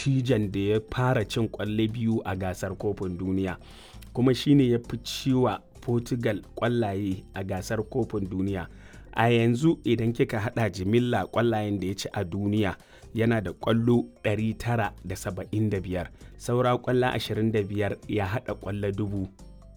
dattijan da ya fara cin kwalle biyu a gasar kofin duniya kuma shine ya fi ciwa portugal kwallaye a gasar kofin duniya a yanzu idan kika hada jimilla kwallayen da ya ci a duniya yana da kwallo 975 saura kwallo 25 ya hada kwallo dubu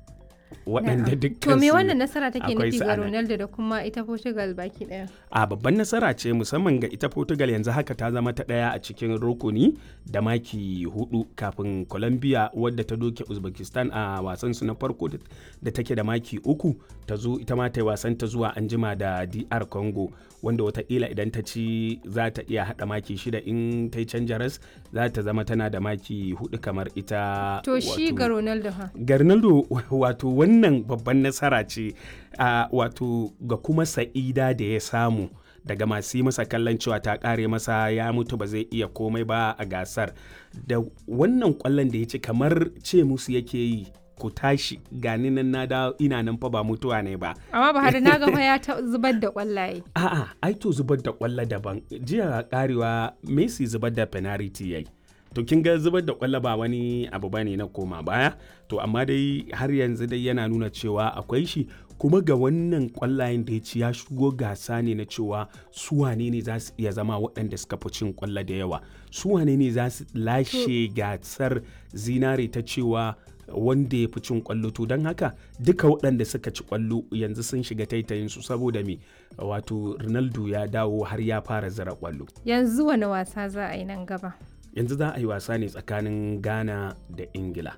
waɗanda dukkan To me wannan nasara take akwai nufi su ga a nan. Ronaldo da kuma ita Portugal baki daya? a babban nasara ce musamman ga ita portugal yanzu haka ta zama ta ɗaya a cikin rukuni da maki hudu kafin colombia wadda ta doke uzbekistan a wasan su na farko da- da take da maki uku ta zo ita ma ta yi wasan ta zuwa anjima da dr congo wanda watakila idan ta ci za ta iya hada maki shida in ta yi canja ras za ta zama tana da maki hudu kamar ita To shi wato- ga Ronaldo ha. ga Ronaldo wato wannan babban nasara ce a wato ga kuma sa'ida da ya samu daga masu yi masa kallon cewa ta kare masa ya mutu ba zai iya komai ba a gasar da wannan kwallon da ya ci kamar ce musu yake yi ku tashi gani nan na da ina nan fa ba mutuwa ne ba Amma Buhari na ga fa ya ta zubar da kwallaye. a'a ai to zubar da kwallo daban jiya karewa Messi zubar da penalty yayi to kin ga zubar da kwallo ba wani abu bane na koma baya to amma dai har yanzu dai yana nuna cewa akwai shi kuma ga wannan kwallayen da ya ci ya shigo gasa ne na cewa su wane ne za su iya zama waɗanda suka fi cin kwallo da yawa su wane ne za su lashe gasar zinare ta cewa wanda ya fi cin kwallo to don haka duka waɗanda suka ci kwallo yanzu sun shiga taitayin su saboda me wato ronaldo ya dawo har ya fara zira kwallo Yanzu wani wasa za a yi nan gaba? yanzu za a yi wasa ne tsakanin ghana da ingila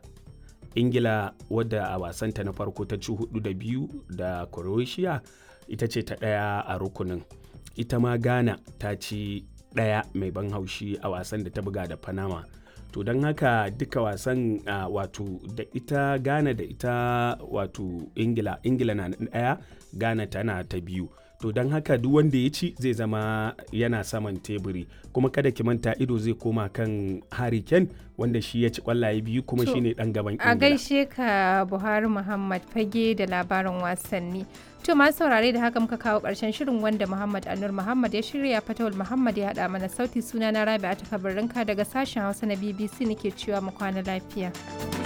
ingila wadda a wasanta na farko ta ci hudu da biyu da croatia ita ce ta ɗaya a rukunin ita ma ghana ta ci ɗaya mai ban haushi a wasan da ta buga da panama to don haka duka wasan uh, wato da ita ghana da ita wato ingila ingila na ɗaya ghana tana ta biyu to don haka duk wanda ya ci zai zama yana saman teburi kuma kada ki manta ido zai koma kan Harry Kane wanda shi ya ci kwallaye biyu kuma To, shine dan gaban A Ingila. gaishe ka Buhari Muhammad fage da labarin wasanni. To masu saurare da haka muka kawo ƙarshen shirin wanda Muhammad Anur Muhammad ya shirya Fatawul Muhammad ya haɗa mana sauti suna na Rabi'a ta daga sashen Hausa na BBC nake cewa mu kwana lafiya.